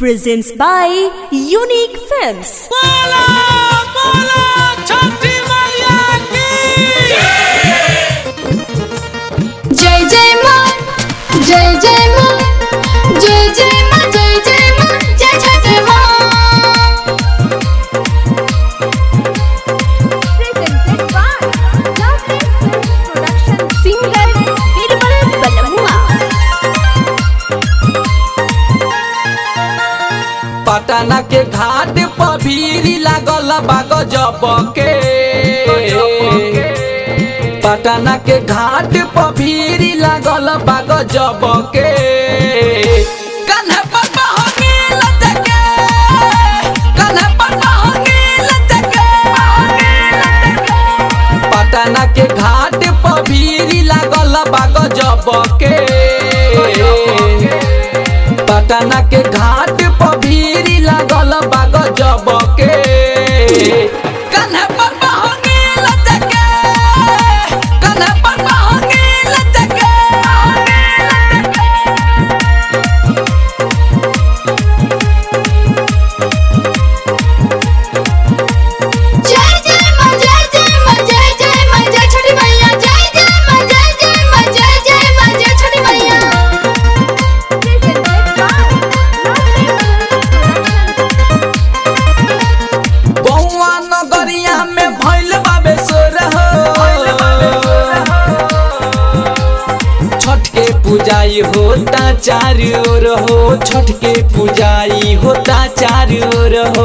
presents by Unique Films. बोला बोला छठी मैया की जय जय माँ जय जय माँ जय जय माँ जय जय माँ जय छठ माँ Presented by Lovely Films Production Singer Birbal Balamua. Patna के घाट पर भीड़ लागल बाग जब के पटना के घाट पर भीड़ लागल बाग जब के कन्हे पर बहंगी लटके, कन्हे पर बहंगी लटके। पटना के घाट पर भीड़ लागल बाग जब के पटना के घाट पर भीड़ लागल बाग जब के कन्हे पर बहंगी लटके, कन्हे पर बहंगी लटके। जय जय माँ जय जय माँ जय जय माँ जय छठ मैया जय जय माँ जय जय माँ जय जय माँ जय छठ मैया Presented by Lovely Films Production. बउआ नगरिया में भइल बाबे सोर छठ के पूजाई होता चारू ओर हो छठ के पूजाई होता चारू ओर हो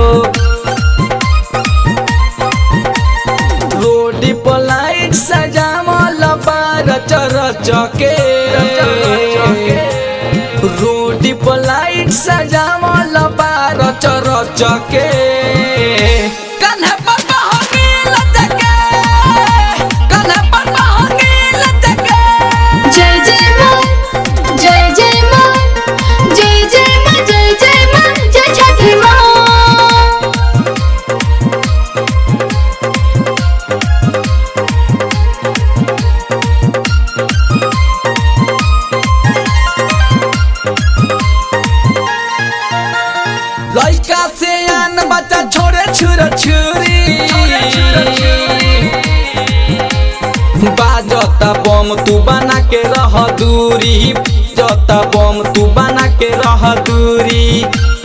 रोड पर लाइट सजावल बार चरच के रोड पर लाइट सजावल बार चरच के कन्हे पर बहंगी लटके, कन्हे पर बहंगी लटके। जय जय माँ जय जय माँ जय जय माँ जय जय माँ जय छठ माँ लइका से आन बच्चा छोड़े छुर छुरी बाजता बम तू बना के रह दूरी जता बम तू बना के रह दूरी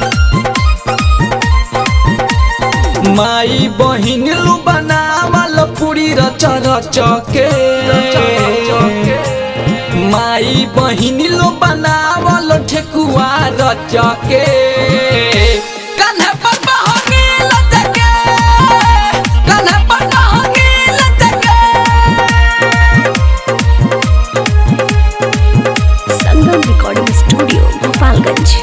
माई बहिन लू बनावल पूरी रच रच के माई बहिन लो बनावल ठेकुआ रच के कन्हे पर बहंगी लटके, कन्हे पर बहंगी लटके। Sangam Recording Studio, Gopalganj.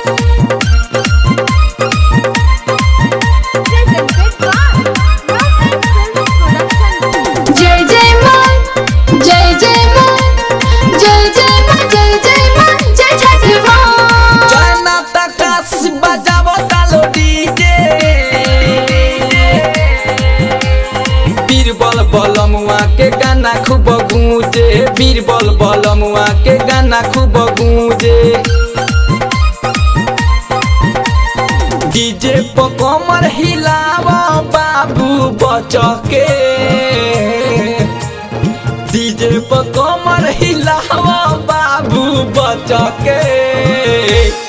Presented by Lovely Films Production. जय जय माँ जय जय माँ जय जय माँ जय जय माँ जय छठ माँ जयना तकास बजावो तालो डीजे बीरबल बलमुआ के गाना खूब गूंजे बीरबल बलमुआ के गाना खूब गूंजे डीजे पर कमर हिलावा बाबू बचके डीजे पर कमर हिलावा बाबू बचके